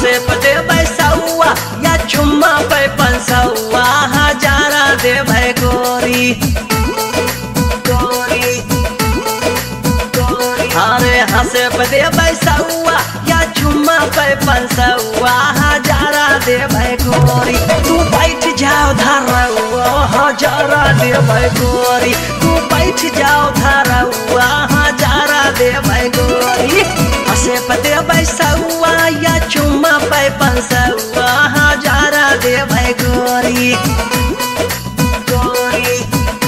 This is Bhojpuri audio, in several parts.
हंसे पे देबै सौआ या चुम्मा पे पंसौआ हजारा देबै गोरी गोरी गोरी अरे हंसे पे देबै सौआ या चुम्मा पे पंसौआ हजारा देबै गोरी तू बैठ जाओ धरौआ हजारा देबै गोरी तू बैठ जाओ धरौआ हजारा देबै गोरी हंसे पे देबै सौआ या चुम्मा पे पंसौआ हजारा देबै गोरी गोरी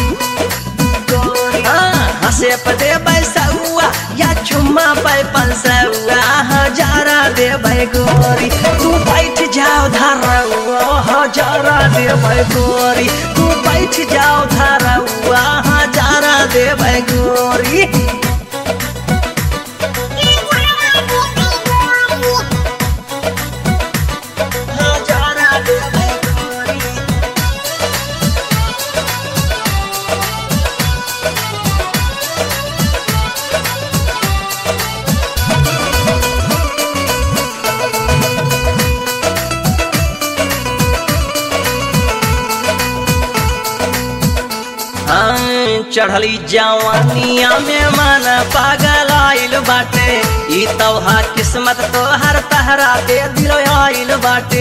गोरी हाँ, हंसे पे देबै सौआ या चुम्मा पे पंसौआ हजारा देबै गोरी तू बैठ जाओ धरौआ हजारा देबै गोरी तू बैठ जाओ धरौआ हजारा देबै गोरी हजारा देबै गोरी हाँ, चढ़ली जवानिया में मन पागल आइल बाटे ई तोहा किस्मत तोहर तहरा दे दिल आइल बाटे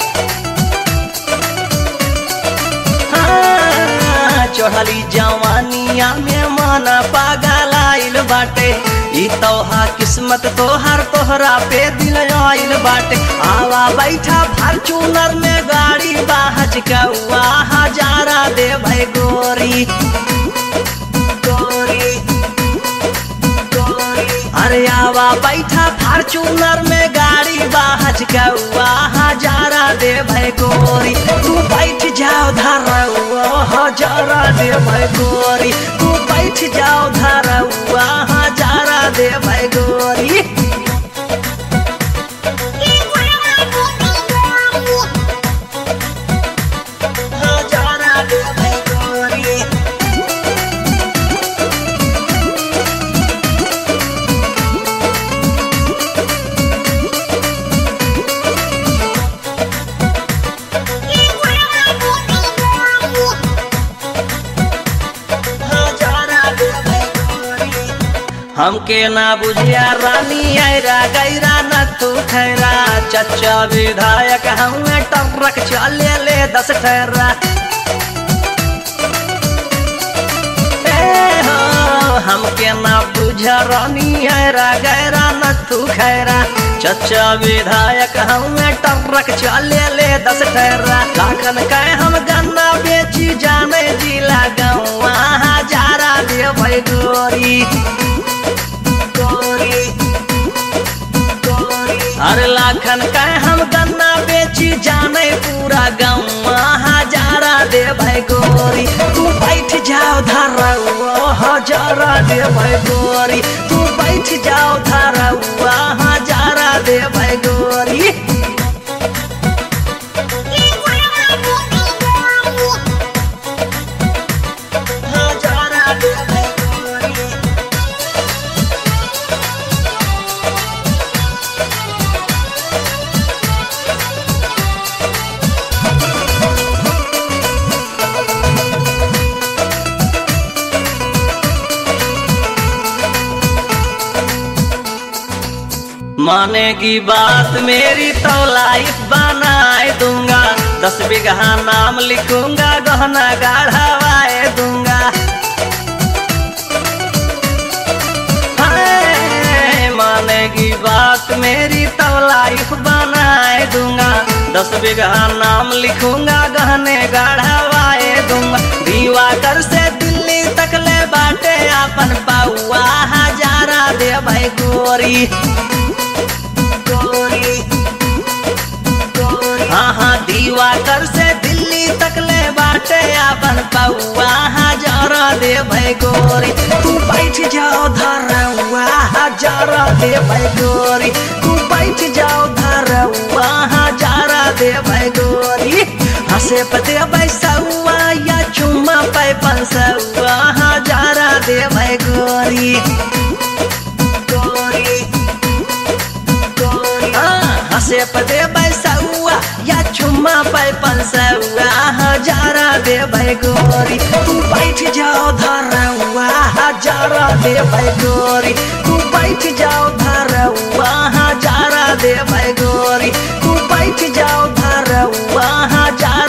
हाँ, चढ़ली जवानिया में मन पागल आइल बाटे ई तोहा किस्मत तोहर तोहरा पे दिल आइल बाटे आवा बैठा फॉर्चूनर में गाड़ी बाहज कौआ हजारा दे भाई गोरी गोरी गोरी अरे आवा बैठा फॉर्चूनर में गाड़ी बाहज कौआ हजारा दे भाई गोरी तू बैठ जाओ धरौआ हजारा दे भाई गोरी तू बैठ जाओ धरौआ हजारा दे भाई गोरी हजारा दे भाई गोरी हजारा दे भाई गोरी हमके ना बुझिया रानी ऐरा गैरा न तू खैरा चचा विधायक हमें टरक चले ले दस ठहरा ए हो, हमके ना बुझ रानी ऐरा गैरा न तू खैरा चचा विधायक हमें टरक चले ले दस ठहरा लाखन कहे हम गन्ना बेची जाने जिला गौआ हजारा दे भाई गोरी गोरी गोरी अरे लाखन कहे हम गन्ना बेची जाने पूरा गाँव हजारा दे भाई गोरी तू बैठ जाओ धरौआ हजारा दे भाई गोरी तू बैठ जाओ धरौआ हजारा दे भाई गोरी हजारा दे भाई गोरी मानेगी बात मेरी तो लाइफ बनाए दूंगा दस बीघा नाम लिखूंगा गहना गाढ़ावाए दूंगा हाय, मानेगी बात मेरी तो लाइफ बनाए दूंगा दस बीघा नाम लिखूंगा गहने गाढ़ावाए दूंगा दीवा कर से दिल्ली तक ले बाटे अपन पाउआ हजारा दे भाई गोरी गोरी हाँ हाँ दीवा कर से दिल्ली तक ले बाटे अपन पौआ हजारा दे भाई गोरी तू बैठ जाओ धरौआ हजारा दे भाई गोरी तू बैठ जाओ धरौआ हजारा दे भाई गोरी हंसे पते बैसौआ या चुम्मा पे पंसौआ हजारा दे भाई गोरी गोरी गोरी हाँ, हंसे स्टेप दे बैसौआ या चुम्मा पे पंसौआ हजारा दे गोरी तू बैठ जाओ धरौआ हजारा दे गोरी तू बैठ जाओ धरौआ हजारा दे गोरी तू बैठ जाओ धरौआ हजारा